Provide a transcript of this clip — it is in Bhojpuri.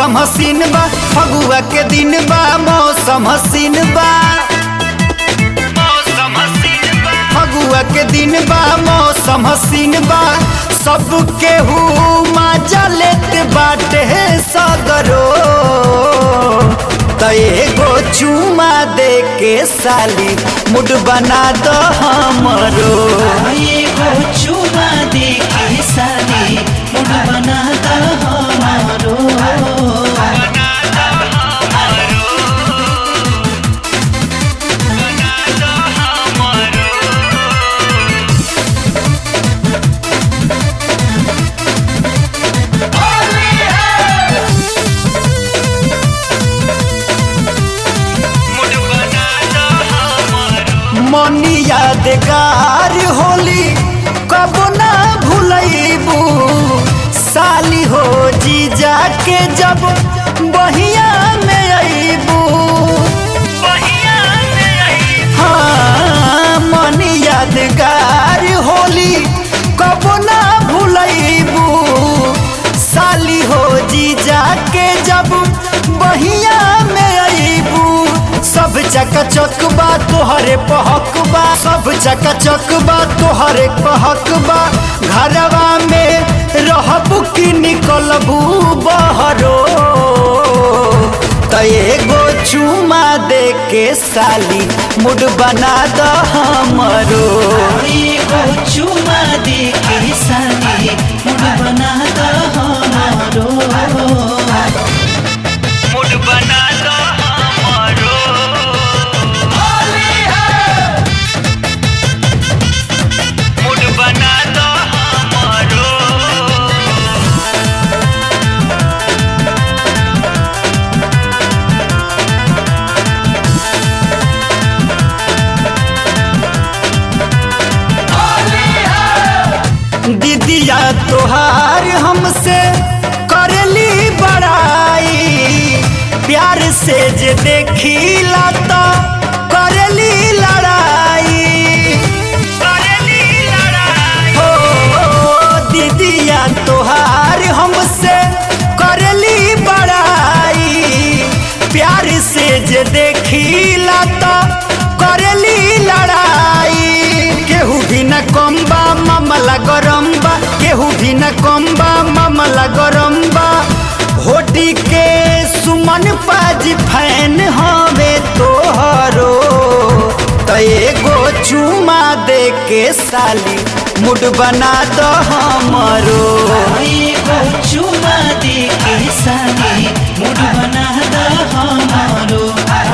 मौसम हसीन बा फगुआ के दिन बा मौसम हसीन बा फगुआ के दिन बा मौसम हसीन बा सब केहू मजा लेत बाटे सगरो त एगो चुमा दे के साली मुड बना दो हमरो एगो चुमा दे के साली मुड बना द हमारो मनी यादगार होली कब ना भूलैबू साली हो जीजा के जब बहिया में अबू हाँ मनी यादगार होली कब ना भूलैबू साली हो जीजा के जब बहिया में अबू सब चकाचक बा तोहरे पहक बा सब चकाचक बा तोहरे पहक बा घरवा में रहबू की निकलबू बहरो त एगो चुमा दे के साली मुड बना द हमरो एगो चुमा दे के साली मुड बना द हमारो मुड बना द हमरो मुड बना द हमरो दीदिया तोहार हमसे करली बड़ाई प्यार से जे देखीला तो करली लड़ाई करली लड़ाई हो दीदिया तोहार हमसे करली बड़ाई प्यार से जे देखीला तो करली लड़ाई केहू भी न कम बा मामला गरम बा केहू भी न कम बा मामला गरम बा होटी के सुमन पाजी फैन हवे तोहरो त एगो चुमा दे के साली मुड बना द हमरो एगो चुमा दे के साली मुड बना द हमारो